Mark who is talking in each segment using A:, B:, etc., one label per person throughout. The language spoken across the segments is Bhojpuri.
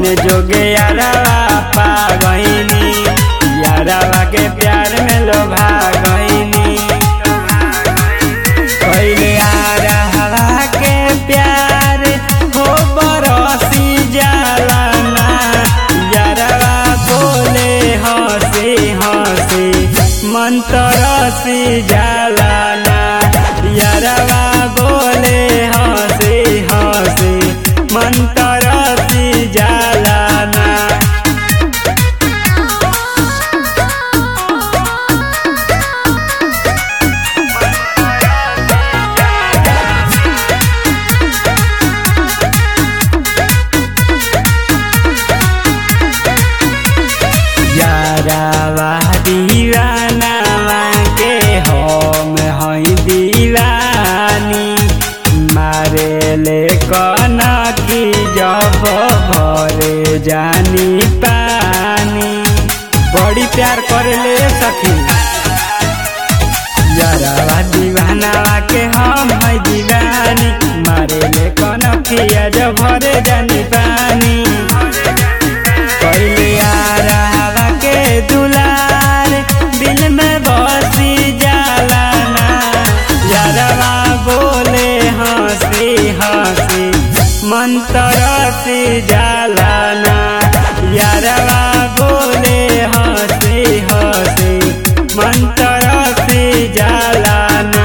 A: जोगे यारवा पा गईनी यारवा के प्यार में लोभा गईनी पहले यारवा के प्यार हो बरसी जाला ना यारवा बोले हंसी हंसी मन तरसी जाला ना यारवा बोले हंसी हंसी मन तरसी जाला ना यारावा दीवानावा के हम हई दीवानी मारे ले कना की जब भरे जानी पानी बड़ी प्यार करे ले सखी यारावा दीवानावा के हम हई दीवानी मारे ले कना की जब भरे जानी पानी पहले यारावा के दुलार दिल में बसी जाला ना यारवा बोले हंसी हंसी मन तरसी जाला ना यारवा बोले हंसी हंसी मन तरसी जाला ना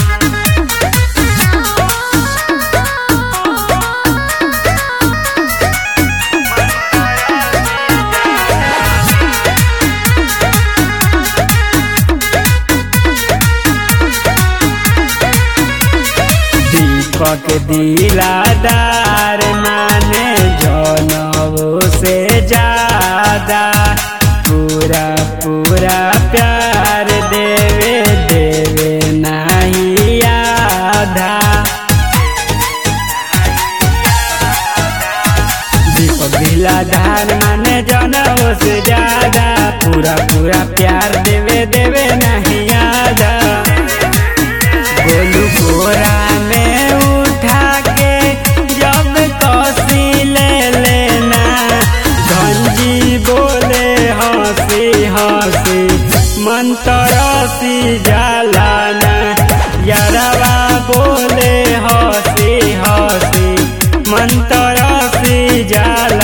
A: दीपक दिलादार माने जनवो से ज्यादा पूरा पूरा प्यार देवे देवे नहीं आधा दीपक दिलादार माने जनवो से ज्यादा पूरा पूरा प्यार देवे देवे नहीं आधा गोलू कोरा में उठा के जब कसी ले लेना गंजी बोले हंसी हंसी मन तरसी जाला ना यारवा बोले हंसी हंसी मन तरसी जाला